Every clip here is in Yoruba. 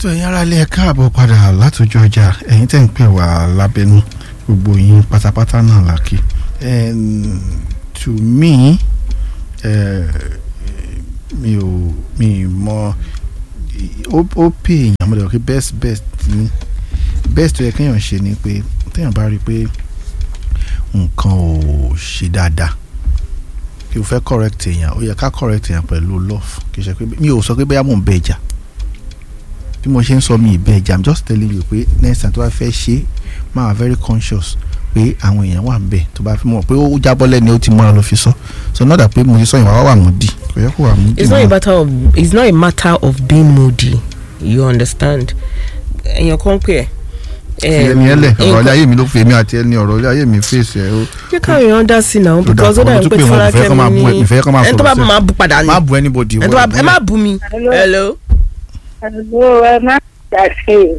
tó ẹ̀yin ará ilé ẹ káàbọ̀ padà látòjú ọjà ẹ̀yin tẹ̀ ń pè wá lábẹ́nú gbogbo yín pátápátá náà làkì to me eh, mi ò mi mọ ó ó pè èèyàn mo lè rò pé best best ni best tó yẹ kéèyàn ṣe ni pé téèyàn bá rí i pé nǹkan ò ṣe dáadáa kí o fẹ́ correct èèyàn ó yẹ ká correct èèyàn pẹ̀lú love kì í ṣe pé mi ò sọ pé bóyá mò ń bẹ ìjà bí mo ṣe ń sọ mi ìbẹ ìjà i'm just telling you pé next time tó bá fẹ́ ṣe máa wà very conscious pé àwọn èèyàn wà ń bẹ tó bá fi mọ̀ pé ó jábọ́ lẹ́ni ó ti mọ́ra ló fi sọ so not that pé mo ṣe sọ ìwà wà wà mú di kò yẹ kó wà mú di it's not a matter of it's not a matter of being moody you understand èèyàn kan pè ẹ́ fi ẹni ẹlẹ ọ̀rọ̀ ilé ayé mi ló fi èmi àti ẹni ọ̀rọ̀ ilé ayé mi fèsì ẹ ó jẹ́ káwọn èèyàn dá sí náà Tó because ó dà, dà ọ̀rọ̀ tó pé pè wọ́n, ìfẹ́ fọlákẹ́ kọ́ máa bú ẹ- mi ìfẹ́ kọ́ máa ẹni tó sọ̀rọ̀ bá sí ẹ. máa bú padà ní má bu anybody ẹni tó bá ẹ má bú mi Hello. hello Hello, ẹ má dà sí i.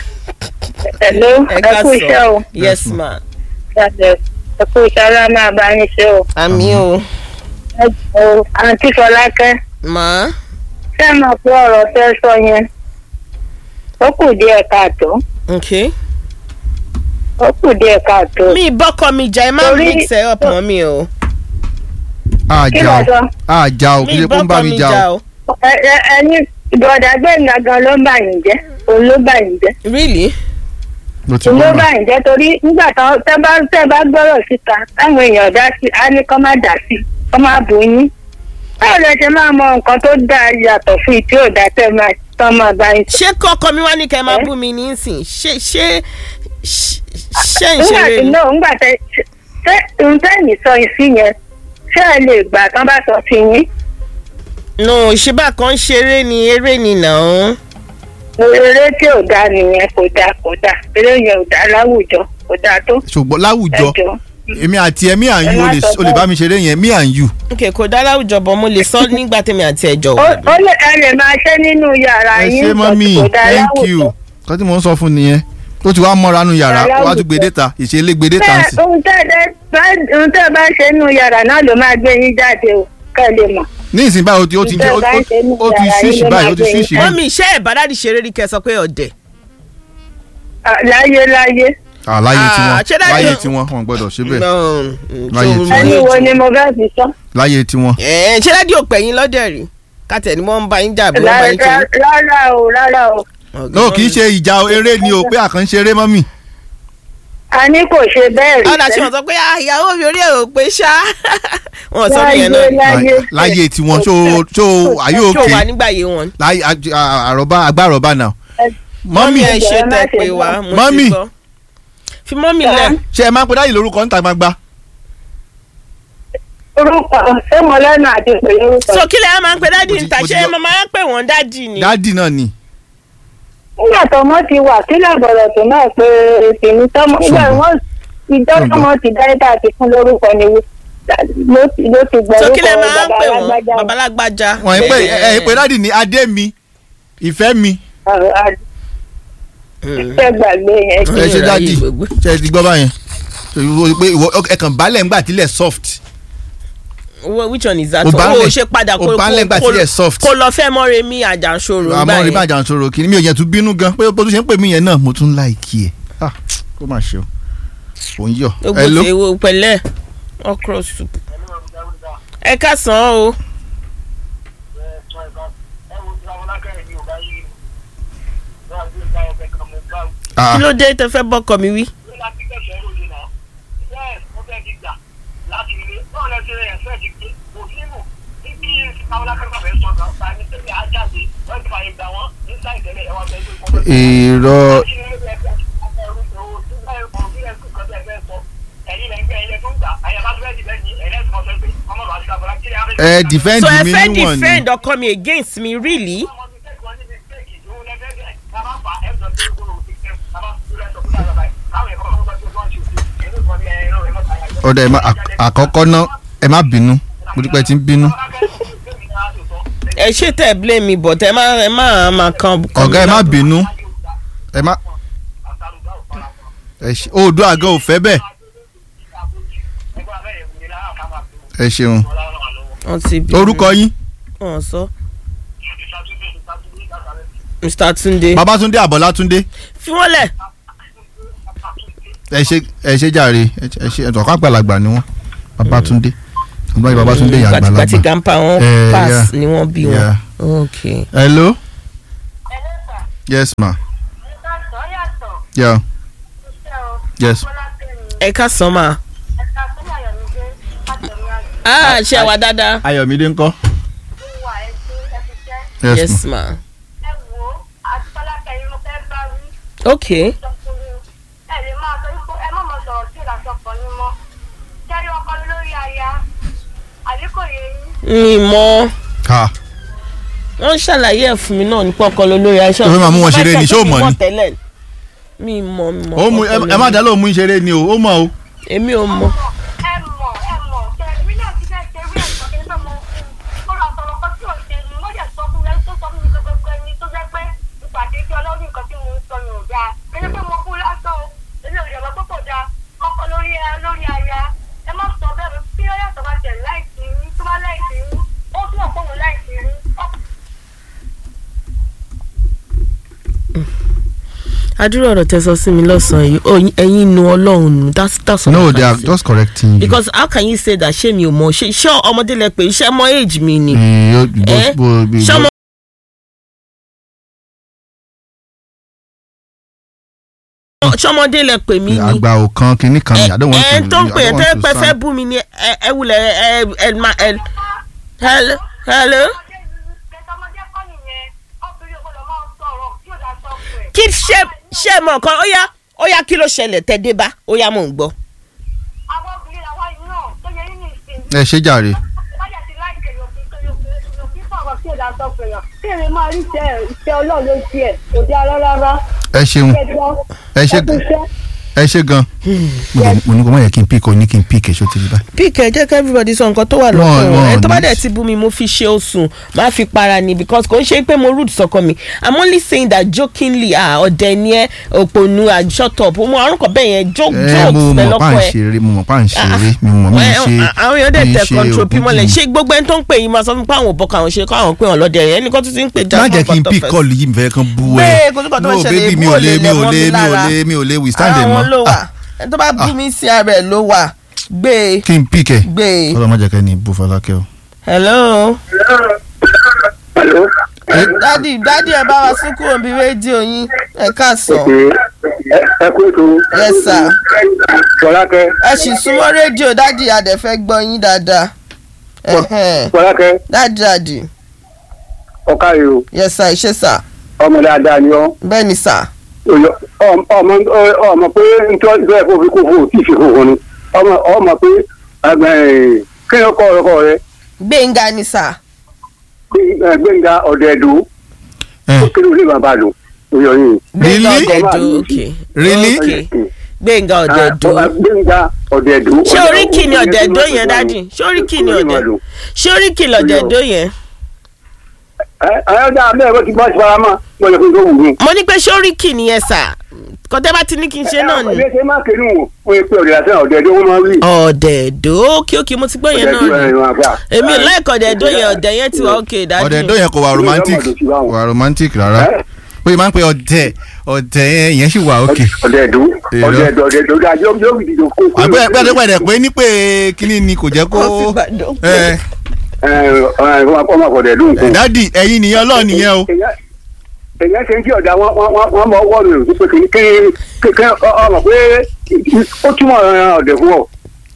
Hello, ẹ ẹ ká kú iṣẹ́ o. sọ yes ma Jáde, ẹ kú iṣẹ́ ọlá máa bá yín ṣe o. àmì o Ẹ jọ̀ọ́, àǹtí Fọlákẹ́, ma ṣé ẹ mọ̀ pé ọ̀rọ̀ tẹ́ sọ yẹn? Ó kù díẹ̀ káàtó. okay Ó kù díẹ̀ káàtó. mi bọ́kọ mi jà ẹ má Torí- mix ẹ up mọ́ mi o Kí àjà ló o sọ? àjà o kí mi ṣe kó ń bá bọ́kọ mi mi jà jà o o Ẹ ẹ ẹni ìbọ̀dà gbẹ̀ngà gan ló ń bà yín jẹ́. Òun ló bà yín jẹ́. really mo ti Òun ló gbọ́ bà mà yín jẹ́ torí nígbà tán tẹ́ bá tẹ́ bá gbọ́rọ̀ síta táwọn èèyàn dá sí á ní kọ́ má dá sí kọ́ má bù yín. Báwo lẹ ṣe máa mọ nǹkan tó dáa yàtọ̀ fún ìtí ò dá tẹ́ máa tán máa bá yín sọ? ṣé kọ́kọ́ mi wá ní kẹ́ ẹ máa Eh? bú mi nísìn ṣé ṣé ṣé ṣé ń nígbà ṣeré tí ni náà nígbà tẹ ṣé ohun tẹ́yìn sọ yìí sí yẹn ṣé ẹ lè gbà tán bá sọ sí yín no ṣíbà kan ṣeré ni eré ni nàá eré tí ò dáa nìyẹn kò dáa kò dáa eré yẹn ò dáa láwùjọ kò dáa tó ṣùgbọ́n láwùjọ ẹjọ èmi àti ẹ mi à ń Ẹ you o má lè sọ o lè bẹ́ẹ̀. bá mi ṣeré yẹn mi à ń you ok kò dá láwùjọ bọ̀ mo lè sọ nígbà tèmi àti ẹjọ́ ó wà ó lè ẹ lè máa ṣe nínú yàrá ẹ yín ṣe but mọ́mí kò dáa thank láwùjọ. you kọ́ tí mò ń sọ fún nìyẹn tó ti wá mọ́ra nu yàrá Yàrá wá tún àwùjọ. gbé déta ìṣẹ̀lẹ̀ gbé déta ń bẹ́ẹ̀ sìn ohun tẹ́ ẹ bá ohun tẹ́ ẹ bá ṣe nínú yàrá náà ló máa gbé yín jáde o kẹ́ ẹ lè mọ̀. ní ìsìn báyìí ó ti ó ti jẹ́ ó- Ìjọba ń ṣe ní ó ó ti yàrá ṣíṣì yín ló báyìí ó máa ti gbé yín ṣíṣì jáde. báyìí mọ́mí iṣẹ́ ẹ̀ bá dáàdì ṣeré rí kẹ́ ẹ sọ pé ọ̀dẹ̀ Ah, láyé láyé àláyé Ah, tiwọn ṣé dájú- láyé tiwọn wọn gbọ́dọ̀ ṣe bẹ́ẹ̀ No, Láyé so- tí ẹni wo ni mo fẹ́ fi sọ. láyé tiwọn. Eh, ṣé dáàdì ò pẹ̀yìn lọ́dẹ̀ rí kátẹ̀ ni wọ́n ń bá yín jà bí wọ́n bá yín ṣe Rárá rárá o rárá o no kì í ṣe ìjà eré ni o pé àkànṣe eré mọ́mì a ní kò ṣe bẹ́ẹ̀ rí ọ̀dà tí sẹ́. wọ́n sọ pé "Ah, ìyàwó mi orí ẹ̀ ò pé ṣá wọ́n sọ nìyẹn náà láyé láyé tiwọn ṣó ṣó ayé ṣó òkè wà nígbà yé wọn. láyé àj- à- àròbá agbáròbá náà mọ́mì ẹ ṣe ẹ má tẹ ṣe pé bẹ́ẹ̀. wá mo Mọ́mì. ti gbọ́ fi mọ́mì lẹ̀ ṣe ẹ máa ń pe dáyì lórúkọ níta gbangba orúkọ ṣé mo lẹ́nu àti pé orúkọ. so kí lè máa ń pe dáàdì Mo ti- níta mo ti ṣé gbọ́. mo máa ń pè wọ́n dáàdì ni. dádì náà ni nígbà tọmọ ti wà sílẹ̀ bọ̀rọ̀ tó náà pé tèmi tọmọ nígbà Ṣùgbọ́n- wọn ìjọ Ṣùgbọ́n- tọmọ ti dá ẹ̀dá àti fún lórúkọ ni ló ti ló ti gbọ́ so kí lè orúkọ máa ń bàbá pè wọ́n alágbájá. babalágbájá. wọ́n ń pè ẹ ẹ pé dádì ní adé mi ìfẹ́ mi Ọ̀rọ̀ àdì- ìfẹ́ gbàgbé yẹn ẹ ṣe Ìráyè dádì gbogbo. ṣe ti gbọ́ báyẹn So, ìwọ- pé ìwọ ẹ kàn balẹ̀ ńgbà tílẹ̀ soft Wo- which one is that Ò one? bá o lẹ̀- ṣe padà ò bá lẹ̀ ńgbà tílẹ̀ soft kó lọ fẹ́ mọ́re mi àjànṣoro àmọ́ rí bàjẹ́ àǹsọ̀rọ̀ kìíní mi ò yẹn tún bínú gan pé bó tún ṣe ń pè mí yẹn náà mo tún láìkí ẹ̀ Ah, kó má ṣe o ò ń yọ gbogbo Hello? tí ewo pẹ̀lẹ́ okra soup. ẹ ká sàn án o Ah, kí ló dé tẹ fẹ́ bọ́kọ mi wí. èrò ẹ defend so ẹ mi fẹ́ níwọ̀n ni defend ọkọ mi against me really. ọ̀dà ẹ̀ má à- àkọ́kọ́ náà ẹ má bínú mo dúpẹ́ tí ń bínú ẹ ṣe tẹ blame me but ẹ má ẹ má má kan. kan ọ̀gá ẹ mi má lábọ̀. bínú ẹ má ẹ ṣe oòdùn àgọ́ ò fẹ́ bẹ́ẹ̀ ẹ ṣeun wọ́n ti bí orúkọ yín wọ́n sọ mr tunde babatunde abọlátúndé fi wọ́n lẹ̀ ẹ ṣe ẹ ṣe jàre ẹ ṣe- ẹ ṣe ẹtọ̀kọ́ àgbàlagbà ni wọ́n babatunde ọgbọ́n babatunde yà gbàtìgbàtì àgbàlagbà. grandpa wọn Eh, pass yeah. ni wọ́n bí wọn Yeah. ok hello yes ma yeah yes ẹ ká sàn máa ah ṣe wà dáadáa ayọ̀mídé ńkọ́ yes, yes ma ma ok mi mọ ha wọ́n ṣàlàyé ẹ̀ fún mi náà nípa ọkọ lólórí aṣọ Ó fẹ́ máa mú wọn ṣeré ni, ṣé o mọ̀ ni? tẹ́lẹ̀ mi mọ mi mọ ó mú ẹ ẹ má dá lóun mú ìṣeré ni o ó mọ̀ o èmi ò mọ adúrò ọ̀rọ̀ tẹ sọ sí mi lọ́sàn-án yìí ó ẹ̀yin nu ọlọ́run nù that's that's all no I they can are say. just correcting you. because how can you say that ṣé mi ò mọ ṣé ṣé ọmọdé lẹ pé iṣẹ́ mọ age mi ni Eh, yo- bo- Eh? bo- bo- ṣé ọmọ ṣọmọdé lẹ pè mí ni àgbà ò kan kinní kan ni i don't want to ẹ tó ń pè I é don't tẹ́ want to pẹ́ fẹ́ sound- bú mi ni ẹ ẹ wulẹ̀ ẹ ẹ ma ẹ hello hello kí ṣe ṣe mọ nǹkan ó yá ó yá kí ló ṣẹlẹ̀ tẹ́ dé bá ó yá mò ń gbọ́. àwọn obìnrin làwọn yìí náà tó yẹ yín ní ìsìn ẹ ṣe jàre bájà ti láìpẹ́ yòókù tó yòókù yòókù fọwọ́ sí ìdá sọ pé yàn kí èrè máa rí iṣẹ́ iṣẹ́ ọlọ́run ló tiẹ̀ kò dé ara rárá ẹ ṣeun ẹ̀gbọ́n ẹ ṣe ẹ̀kúṣẹ́ ẹ ṣe gan mo dẹ̀- mo ní kó má yẹ kí n pick o ní kí n pick èso ti rí báyìí. píkẹ́ jẹ́ kí everybody sọ nǹkan tó wà Wọ́n- lọ́kàn wọn wọ́n ẹ tó bá ní- dẹ̀ ti bú mi mo fi ṣe oṣù máa fi para ni because kò ń ṣe pé mo rude sọkọ mi i'm only saying that jokingly ah ọ̀dẹ̀ ni ẹ òpònú ah shut up mo àrùn kan bẹ́ẹ̀ yẹn joke ẹ mo jokes pẹ̀ mọ̀ pa lọ́kọ̀ ń ẹ. ṣeré mo mọ̀ pa ń ṣeré mi mọ̀ mi ń Ẹ, ṣe àwọn èèyàn dẹ̀ mi ń tẹ̀ ṣe control bí mọ́lẹ̀ ògùn ṣé gbogbo ẹni tó ń pè yín máa sọ fún pé àwọn ò bọ́ káwọn ṣe káwọn pé wọn lọ́dẹ rẹ̀ ẹnìkan tó ti ń pè má jẹ́ kí n pick fẹ́. call yìí mi fẹ́ kan bú Bẹ́ẹ̀, ẹ kò sí nǹkan tó no fẹ́ ṣẹlẹ̀, baby mi bú ò olè lè mi ò lẹ̀ mọ́ lè mi mi ò lára. lè mi ò lè withstand ẹ àwọn ló mọ́ wà Ah, ẹni tó bá bú mi sí ara ẹ̀ ló wà gbé e kí n pick ẹ gbé e. kọ́lọ́ má jẹ́ kẹ́ ni bú Fọlákẹ́ o. hello. Hello. dádì dádì ẹ bá wa sún kúrò bí rédíò yín ẹ káàsán Ẹ ẹ kú ètò. yes sir Fọlákẹ́. ẹ sì súnmọ́ rédíò dádì adẹ fẹ́ gbọ́ yín dáadáa Ẹhẹ́n. Fọlákẹ́ dádì dádì ọ̀kàrẹ̀ o. yes sir ṣe sir Ọmọ dáadáa ni ọ́. bẹ́ẹ̀ ni sir Oyọ- ọm- Ọmọ ọmọ pé ntọ́ ìfẹ́ ẹ̀kọ́ fi kó fún òtí ìfi kókó ni. Ọmọ ọmọ pé ẹgbẹ́ kí ni ọkọ ọkọ rẹ gbẹ̀ngà ni sir Gbé- Gbénga ọ̀dẹ̀ẹ̀dù ẹ ó kéré olè bàbá lò oyọ yìí. gbẹ̀ngà Really? ọ̀dẹ̀dọ̀ ok Really? ok gbẹ̀ngà ọ̀dẹ̀dọ̀ Ah, Gbénga ọ̀dẹ̀ẹ̀dù. ṣé oríkì ni ọ̀dẹ̀dọ̀ yẹn dádì ṣé oríkì ni ọ̀dẹ̀ ṣé oríkì lọ̀dẹ̀dọ̀ yẹn ayọ́dá abẹ́rẹ́ bó ti bá ti fara mọ́ gbọ́dọ̀ fún tó wù mí. mo ní pé ṣé oríkì ni yẹn sir kọ́tẹ́ bá ti ní kí n ṣe náà ni ilé ṣe máa kéwìn wò wọ́n yẹ pé ọ̀dẹ̀ àti ọ̀dẹ̀ẹ̀dù wọ́n máa rí. ọ̀dẹ̀dọ̀ ok ok mo ti gbọ́ yẹn náà ni èmi ò láìkọ̀ ọ̀dẹ̀dọ̀ yẹn ọ̀dẹ̀ yẹn ti wà ok dádì ọ̀dẹ̀dọ̀ yẹn kò wà romantic kò wà romantic rárá pé máa ń pe ọ̀dẹ̀ ọ̀dẹ̀ yẹn yẹn sì wà òkè. ọ̀dẹ̀ẹ̀dù Èrò. ọ̀dẹ̀ẹ̀dù ọ̀dẹ̀ẹ̀dù ọ̀dẹ̀ àjọ yóò fi dìde kó. àgbẹ̀ pẹ́ẹ́dẹ́pẹ́ẹ́dẹ́ pé ní pé kíní ni kò jẹ́ kó Wọ́n fi Ìbàdàn pè. ẹ ọmọ ọ̀dẹ̀ẹ̀dù nǹkan. dádì ẹ̀yin nìyẹn ọlọ́ọ̀ nìyẹn o. èyàn ṣe ń kí ọ̀dà wọn wọn mọ ọwọ́ mi ò pé kí kí kí ọmọ pé ó túmọ̀ ọ̀dẹ̀ fún ọ.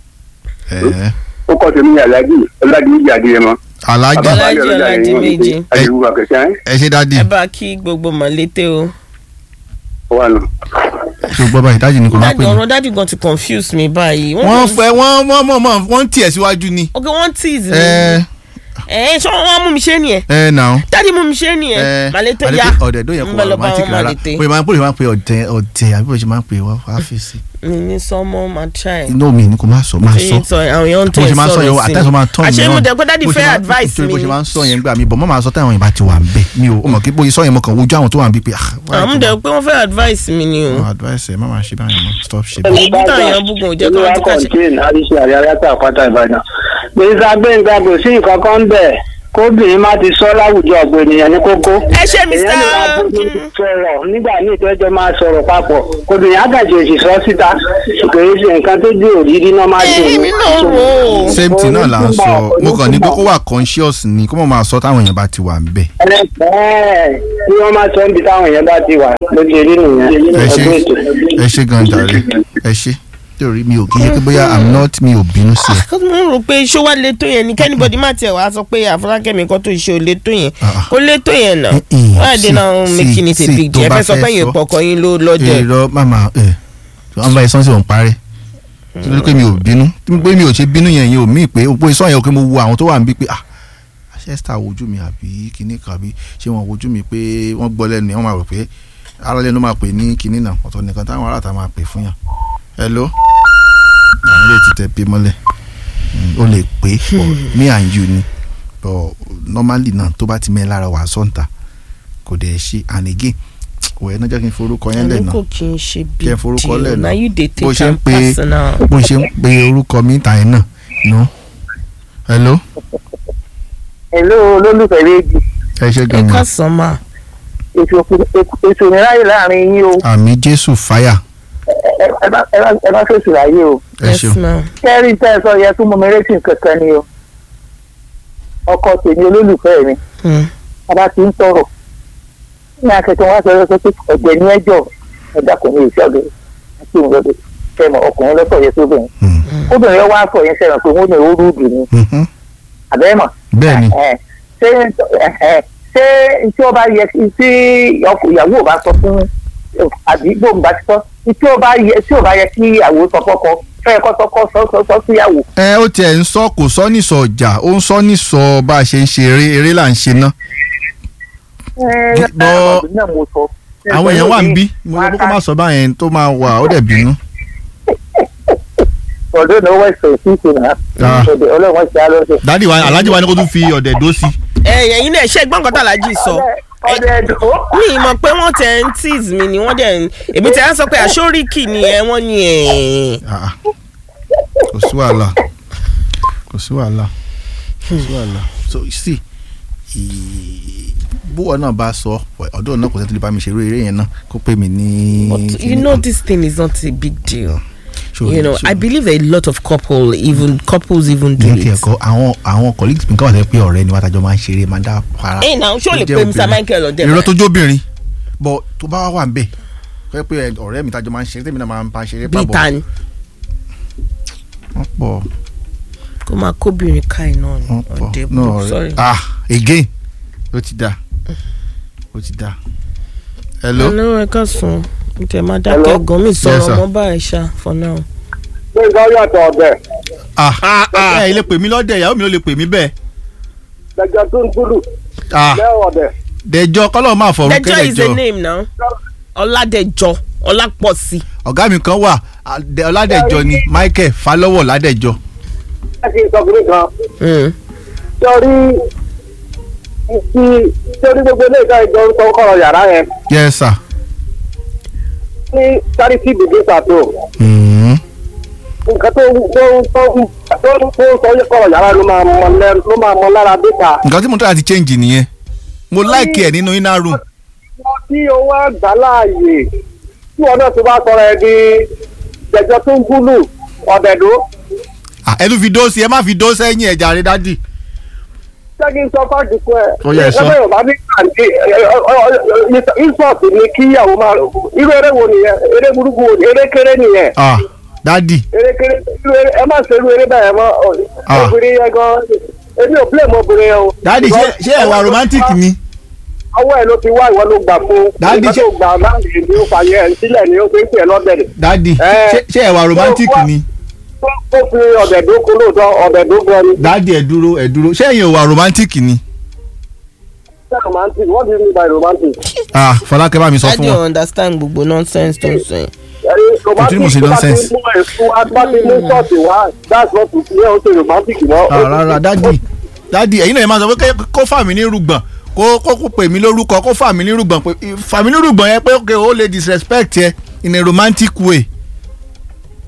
Ẹ, ó kọ́ tèmi ní aláàjì ọ̀làdì méjì adìyẹ mọ́. alájì Aláàjì Ọ̀làdì méjì. àdìrúwà kẹsàn-án ẹ ṣe dádì ẹ bá kí gbogbo mọ̀lété o. wà nù. tó gbọ́ báyìí dádì ni kò má dádì pè mí. ọ̀rọ̀ dádì gan ti confuse mi báyìí. wọ́n fẹ́ wọ́n wọ́n mọ̀ mọ̀ wọ́n ń tiẹ̀ síwájú ni. ok wọ́n tease mi. ẹ ẹ ṣé wọ́n mú mi ṣe nìyẹn. ẹ nà ó. dádì mú mi ṣe nìyẹn. mọ̀lété ya ọ̀dẹ̀dọ̀ yẹn kò ń wà bẹ lọ bá romantic wọn rárá mọ̀lété. pé máa ń pè máa ń pè ọ̀dẹ̀ ọ̀dẹ̀ àbí bó ṣe máa ń pè wá wá fi sí. mi ní sọmọ máa try. inú mi ni kò máa sọ máa sọ. ṣe sọ àwọn èèyàn ń bó tẹ̀ ṣe máa ń sọ yẹn sọ̀rọ̀ sí àtẹ̀sọ́ máa tán àṣẹ mo dẹ̀ pé dádì fẹ́ advice mi bó ṣe ni. máa ń sọ yẹn gbà mí bọ̀ mọ́ máa sọ táwọn yẹn bá ti wà ń bẹ̀ mi ò mọ̀ kí bóyá sọ yẹn mo kàn wojú àwọn tó wà ń bí pé ah. why àwọn tó dẹ̀ máa- pé wọ́n fẹ́ advice mi ni o. No, advice ẹ má máa ṣe báyìí mọ́ stop ṣe báyìí. Èmi táwọn èèyàn búgun ò jẹ́ kí wọ́n ti ká ṣe. contain àríṣe àríyáta àpáta ìbàdàn. gbèsè gbẹ̀ngà kò sí nǹkan kan bẹ̀ kóbìnrin má ti sọ láwùjọ ọ̀gbìn ènìyàn ní kókó. ẹ ṣe mr èèyàn lè máa bójú sọ̀rọ̀ nígbà míì tó ẹjọ́ máa sọ̀rọ̀ papọ̀ kóbìnrin àgàjì òsì sọ síta kìí ṣe nǹkan tó dé òrírí náà má dùn. èmi náà rò ó same thing náà là ń sọ mo kàn ní pé kó wà conscious ni kó mọ̀ máa sọ táwọn èèyàn bá ti wà ń bẹ̀. ẹ̀ẹ́ bí wọ́n máa sọ níbi táwọn èèyàn bá ti wà ló ti rí nìyẹn. ẹ ṣe ọdún ètò. ẹ ṣe gan jàre ẹ ṣe torí mi ò kí ṣe pé bóyá i'm not mi ò bínú sí ẹ. kó mo ń rò pé iṣó wa lè tó yẹn ni kẹ́nìbọ̀dì má tiẹ̀ wá sọ pé àfọlákẹ́mi kan tó iṣẹ́ ò lè tó yẹn Ah. kó lè tó yẹn náà Mm-mm. why they Sí, now sí, making it a sí, big tó deal ẹ bá fẹ́ sọ fẹ́ pé yẹn sọ. pọkàn yín ló lọ́jọ́ ẹ̀. èrò màmá ẹ wọn bá yẹ sọ́nsẹ̀ òun parẹ́ nítorí pé mi ò bínú pé mi ò ṣe bínú yẹn yẹn ò mí pé òpó ìsọ̀ yẹn ò pé mo wo àwọn tó wà níbí pé ah ṣẹ́sítà wojú mi àbí kinní kan àbí ṣé wọ́n wojú mi pé wọ́n gbọ́ lẹ́nu yẹn wọ́n máa rò pé ara lẹ́nu máa pè ní kinní náà ọ̀tọ̀ nìkan táwọn aráàta máa pè fún yàn hello àwọn lè ti tẹ pé mọ́lẹ̀ Mm, ó lè pé but me and you ni but normally náà tó bá ti mẹ́ lára wà sọ́ǹtà kò dẹ̀ ṣe and again òwe náà jẹ́ kí n forúkọ yẹn lẹ̀ ẹni náà kò kí n ṣe big Jẹ́ forúkọ deal lẹ̀ na náà. you dey bó take ṣe ń am pe personal. bó ṣe ń pe orúkọ mi ta yẹn náà no hello Hello olólùfẹ́ méjì ẹ ṣe ẹ gan ká ni sàn máa. ètò ìráyè láàrin yín o àmì jésù fáyà ẹ bá- ẹ bá- ẹ bá fèsì ráyè o. ẹ yes ṣeun ma'am. kẹ́rì tẹ́ ẹ sọ yẹ fún mọ́mi rétí kankan ni o ọkọ tèmi olólùfẹ́ mi Hmm. bàbá ti ń tọrọ ní akẹ́kọ̀ọ́ wá sọ sọ pé ọ̀gbẹ́ ní ẹjọ́ ẹ̀dá kò ní ìṣẹ́ ọ̀gbẹ́ àti òun lọ́dẹ kẹmọ ọkùnrin lọ́sọ̀ yẹ sóbìnrin Hmm. obìnrin yẹn wá sọ yẹn sẹ́yìn pé wọ́n ní owó rúdù ni Mhm. àbẹ́mọ̀ bẹ́ẹ̀ ni Ẹ̀, ṣé ẹ̀, ṣé tí ó bá yẹ kí- tí ọkọ ìyàwó ò bá sọ fún àbí gbòǹ bá ti sọ tí ó bá yẹ tí ó bá yẹ kí ìyàwó sọ fọ́kọ fẹ́ẹ́ kọ́ sọ́kọ́ sọ sọ sọ síyàwó ẹ ó tiẹ̀ ń sọ kò sọ nísọ ọjà ó ń sọ nísọ bá a ṣe ń ṣe eré eré là ń ṣe ná bọ́ àwọn èèyàn wà ń bí mo ní kókó má sọ báyẹn tó máa wà ó dẹ̀ bínú ọdún ní owó ẹsẹ ìsìnkú náà Ah. ọdẹ ọlọ́run ṣe á lọ́sẹ̀. dádì wa alájí wa ni kó tún fi ọ̀dẹ̀ dó sí ẹ ẹ̀yin náà ṣe gbọ́n kan tàlájì sọ ọdẹ ẹdùn. mi mọ̀ pé wọ́n tẹ̀ ń tease mi ni wọ́n dẹ̀ ń èmi tẹ̀ ń sọ pé àṣóríkì ni ẹ wọ́n ní ẹ̀ Ah, ah. kò sí wàhálà kò sí wàhálà kò sí wàhálà so you see ì- bówọ náà bá sọ ọdún náà kò sẹ́ni tó lè bá mi ṣe eré eré yẹn náà kó pè mí ní. but you kíní know kan. this thing is not a big deal So- you know so- I believe a lot of couple even couples even do ní ti it. ẹ̀kọ́ àwọn àwọn colleagues mi káwọn sọ pé ọ̀rẹ́ ni wọ́n àtàjọ máa ń ṣeré máa ń dá para. ẹ̀yin náà ṣó lè tó jẹ́ pe Mr obìnrin. Michael ọ̀dẹ̀ irọ́ tó jóbìnrin bọ̀ tó bá wà ń bẹ̀ fẹ́ pé ẹ- ọ̀rẹ́ mi tájọ máa ń ṣeré tèmi náà máa ń bá ṣeré bíi ta ni wọ́n pọ̀ kó máa kóbìnrin ká iná ni wọ́n pọ̀ ọ̀dẹ̀ náà bò ọ̀rẹ́ sorry. ah again ó ti da ó ti da hello hello ẹ ká sùn ntẹ máa Hello? dákẹ́ gan mi Yes, sọ̀rọ̀ sir. ọmọ báyìí ṣá for now. ṣé ìgbà yàtọ̀ ọ̀dẹ̀ ah ẹ ilé pè mí lọ́dẹ̀ ìyàwó mi ló lè pè mí bẹ́ẹ̀ lẹ́jọ́ tó ń gbúdù ah lẹ́wọ̀ ọ̀dẹ̀. dẹjọ́ kọ́lọ́ máa fọ̀rọ̀ Dẹjọ́ is a kẹ́lẹ́jọ́ name now Ọládẹjọ Ọlápọ̀sí. ọ̀gá mi kan wà Adé- ọládẹjọ ni Michael Falọ́wọ̀ ládẹjọ ẹ kì í sọ fún mi kan Mm. sọrí ìsì sórí gbogbo ilé ìka ìjọ orúkọ kọ̀rọ̀ yàrá yẹn yes sir. ní charity begins at home Mm. nǹkan tó tó tó tó tó sọ yẹ kọ̀rọ̀ yàrá ló máa mọ lẹ́ ló máa mọ lára dẹ́ta. nǹkan tí mo tọ́ láti change nìyẹn mo like ẹ̀ nínú inner room wọ́n tí owó àgbà láàyè tí wọn náà ti bá sọ̀rọ̀ ẹ̀ di jẹjọ tó ń gúlù ọ̀dẹ̀dó. Ah, ẹ tún fi dó sí ẹ má fi dó sẹ́yìn ẹ̀ jàre dádì. ṣé kí n sọ fáàgì fún ẹ. Ó yẹ, sọ. ẹgbẹ́ yorùbá ní kàǹdé insult ni kíyàwó máa irú eré wo nìyẹn eré burúkú wo ni eré kéré nìyẹn Ah, dádì eré kéré irú eré ẹ má ṣe irú eré bẹ́ẹ̀ mọ́ Ah. obìnrin yẹn gan èmi ò blame obìnrin yẹn o. dádì ṣé ṣé ẹ̀wà romantic ni. ọwọ́ ẹ̀ ló ti wá ìwọ ló gbà fún. Daddy, ìgbà ṣé- tó gbà láàyè ni ó fàyẹ ẹ̀ sílẹ̀ ni ó fi ń pè é lọ́dẹ̀dẹ̀. dádì Eh. ṣé ṣé ẹ̀wà romantic Ó wá- ni. ó fi ọ̀dẹ̀dó kún lóòótọ́ ọ̀dẹ̀dó gan ni. dádì ẹ̀ dúró ẹ̀ dúró ṣé ẹ̀yin ò wà romantic ni. Ṣé romantic what do you mean by romantic? Ah, Fọlákẹ́ bá mi sọ I fún don't wọn. understand gbogbo nonsense tó ń sọ yẹn. ẹni romantic mo ṣe tó bá ti nonsense. mú èso bá ti mú ṣọ́ọ̀tì wá that's not to say ó ṣe romantic mọ́. Ah, rárá dádì dádì ẹ̀yin náà ẹ máa sọ pé kẹ́- kó fà mí ní rúgbọ̀n kó kó kó pè mí lórúkọ kó fà mí ní rúgbọ̀n pé fà mí ní rúgbọ̀n yẹn pé okay ó lè disrespect yẹ in a romantic way. ẹ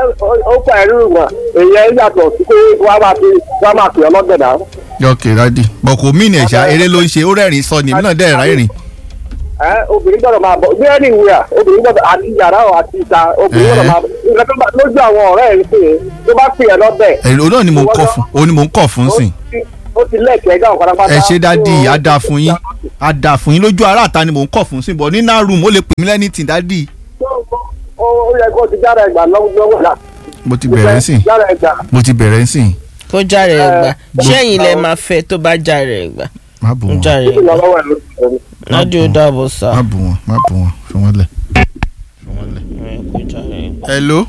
ó pa ẹ̀rú ìwọ̀n èèyàn yàtọ̀ sí pé wọ́n á máa fi wọ́n á máa pè ọ́ lọ́gbẹ̀dá. ok dadi bọ̀ kò mí ní ẹ̀ṣá eré ló ń ṣe ó rẹ́rìn sọ ni èmi náà dẹ̀ rẹ́rìn. ẹ obìnrin gbọ́dọ̀ máa bọ̀ bí ẹni ìwé à obìnrin gbọ́dọ̀ àti yàrá ọ̀ àti ìta obìnrin gbọ́dọ̀ máa bọ̀ nǹkan tó bá lójú àwọn ọ̀rẹ́ ẹ̀ pé tó bá pè ẹ́ lọ́bẹ̀. ẹ̀rọ náà ni mò ń kọ̀ fún òun ni mò ń kọ̀ fún sìn. ó ti lẹ́ẹ̀kẹ́ gáwọn pátápátá. ẹ ṣe dádì á dáa fún yín á dáa fún yín lójú ara àta ni mò ń kọ̀ fún sìn bọ̀ ní náà rúùmù ó lè pè mí lẹ́nìtì dádì. ó ó yẹ kó ti jára ẹgbà lọ́wọ́ là. mo ti bẹ̀rẹ̀ sìn jára ẹgbà. mo ti bẹ̀rẹ̀ sìn kó járe ẹ̀ gbà Eh, ṣẹ́yìn lẹ máa fẹ́ tó bá járe ẹ̀ gbà má bù ń wọn járe ó ẹ̀ ti lọ gbà lọ́wọ́ ẹ̀ lóṣù ládé ó dàbọ̀ sá. má bù wọn má bù wọn fi wọn lẹ̀. kó járe ẹ̀ gbà. hello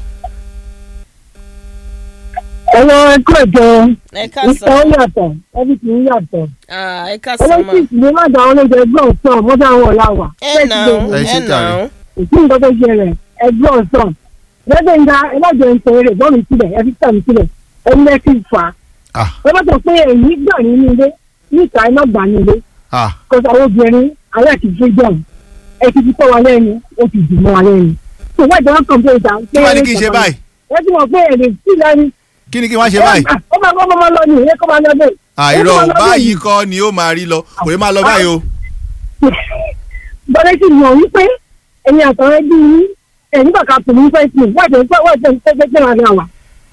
ẹ̀rọ ẹ̀kọ́ ẹ̀jọ̀ ẹ ká ìta ó sàn yàtọ̀ everything yàtọ̀. án ẹ ká sàn án. olóṣìṣì ni má dá olóúnjẹ ẹgbẹ́ ọ̀sán mọ́tò àwọn ọ̀la wà. ẹ nà án Ẹ ṣe ẹ nà jàre. án. ìsí nǹkan tó ṣe rẹ̀ ẹgbẹ́ ọ̀sán. lẹ́gbẹ̀ẹ́ ń ga ẹlẹ́jẹ̀ ń sọ eré bọ́ọ̀lù sílẹ̀ ẹ fi tẹ̀mí sílẹ̀ ẹni lẹ́ fi fà á. ah ẹ bá sọ pé èyí gbà nínú ilé níta iná gbà nínú ilé ah kó sọ àwọn obìnrin alẹ́ ti freedom ẹ ti fi tọ́ wa lẹ́nu ó ti dùn mọ́ wa lẹ́nu. tó wá ìjọba kan pé ìta. kí wàá ní kí n ṣe báyìí ẹ ti mọ̀ pé èdè sí lẹ́nu. kí ni kí n wá ṣe báyìí. ó máa kọ́ máa lọ ní ìyẹn kọ́ máa lọ bẹ́ẹ̀. àìrọ̀ Ó máa lọ bẹ́ẹ̀ báyìí kọ́ ni ó máa rí lọ kò ní máa lọ báyìí o. bọ́lá sì mọ̀ wípé ẹ̀yin àtọ̀rẹ́ bí yín ẹ̀yin bàkà tó ní fẹ́ sí wájú ẹ̀ wájú ẹ̀ tẹ́tẹ́ tẹ́ ara wà.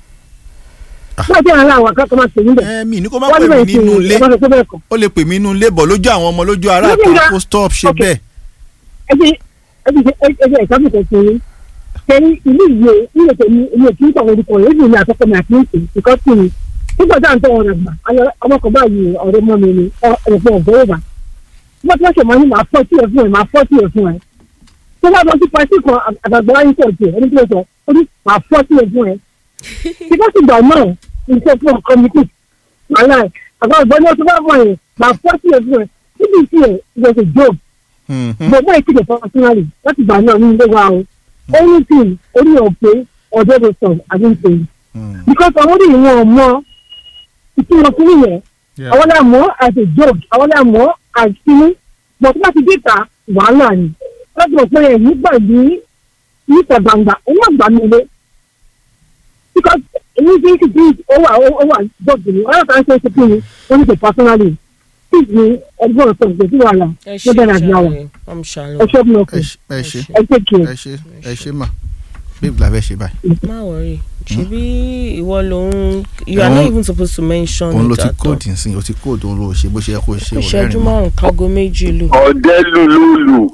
wájú ẹ̀ ara wà kọ́kọ́ máa tẹ̀lé bẹ̀. ẹ mi ní kó má wájú pè mí bẹ̀ sí nínú ilé ẹ̀ bá sọ pé bẹ́ẹ̀ kọ́. ó lè pè mí nínú ilé bọ̀ lójú àwọn ọmọ lójú ará Lójú kan ìyá- kó stop ṣe Ok. bẹ́ẹ̀. ẹ ti ẹ ti ẹ ti ẹ̀sáfù kan fún yín. kẹ́ni ìlú ìwé ilé tèmi ilé tí ń tọ̀ orúkọ rẹ̀ èyí ni àkọ́kọ́ mi àti ìsìn ìkọ́sí mi. nígbà tá à ń tọ́ ọ̀rọ̀ gbà ọmọkọ̀ báyìí ọ̀rẹ́ mọ́ mi ni ọ̀rẹ́ ọ̀gbẹ́ ìgbà. wọ́n ti wọ́n ṣe máa ní màá fọ́ tí ẹ̀ fún ẹ̀ máa fọ́ tí ẹ̀ fún ẹ̀. tó bá lọ sí pàṣẹ kan àgbàgbà wáyé tó ọ̀jẹ̀ ẹni tí ó sọ ó ní màá fọ́ tí ẹ̀ fún ẹ̀. ṣùgbọ́n sì gbà náà iṣẹ́ fún ọkọ mi kù. wàhálà ẹ̀ àgbàgbà ní ọtún bá mọ̀ ẹ̀ màá fọ́ tí ẹ̀ fún ẹ̀ níbi tí ẹ̀ ìgbà job Mhm. gbogbo ìkéde personally láti gbà náà ní ilé wa o anything orí ọ̀pẹ ọ̀dọ́ tó sọ àdínkù Mm. because àwọn orí ìwọ̀n ọmọ ìtumọ̀ kúrú yẹn Yeah. àwọn náà mọ̀ as a joke àwọn náà mọ̀ as kínní but tó bá ti déta wàhálà ni láti mọ̀ pé ẹ̀yìn gbà ní níta gbangba òun náà gbà mí ilé because èmi ti ń ti ó wà ó wà jọ́ọ̀bù ni ọ̀rọ̀ kan ṣe é ṣe kí ni wọ́n ní ṣe personally tí ní ẹgbẹ́ ọ̀sán ìgbésí wàhálà ẹ ló ṣe bẹ̀rẹ̀ àbí àwọn jàre ọmọ ṣàlọ. ẹ ṣọ́ mi ẹ ọkọ̀ ṣe ẹ ṣe ẹ take care. ẹ ṣe ẹ ṣe mà bíbí la fẹ́ ṣe báyìí. má wọrí ṣebí ìwọ lòun you are not Òun- even supposed to mention òun ló it ti at all. kóòdù nsìn ó ti kóòdù òun ló ṣe bó ṣe yẹ kó ṣe ìṣẹ́jú òun márùn-ún kágo méjì lù. ọ̀dẹ́ lululu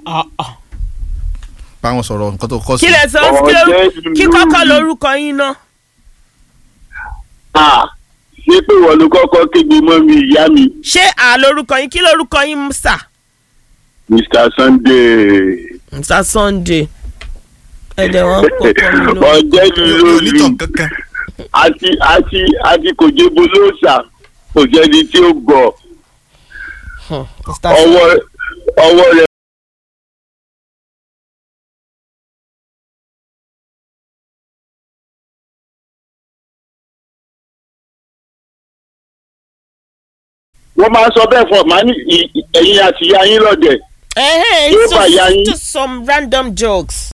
báwọn sọ̀rọ̀ nǹkan tó kọ́ sí. kí lẹ sọ kí ló- kí kọ́kọ́ lorúkọ yín náà. ṣé pé wọ́n ló kọ́kọ́ kéde mọ́ mi ìyá mi ṣé à lorúkọ yín kí lorúkọ yín sà. mr sunday mr sunday ẹ̀dẹ̀ wọn kọ́kọ́ mi lọ. ọ̀dẹ́ lululu onítàn kankan. àti àti àti kò jébo lóòsà kò sẹ́ni tí ó gbọ́ mr ọwọ́ ọwọ́ rẹ̀. wọ́n máa ń sọ bẹ́ẹ̀ fún ọ màá ní ì- ì- ẹ̀yin àti ìyá yín lọ́dẹ̀ Eh, Yóò it's bá ya just, yín. just some random jokes.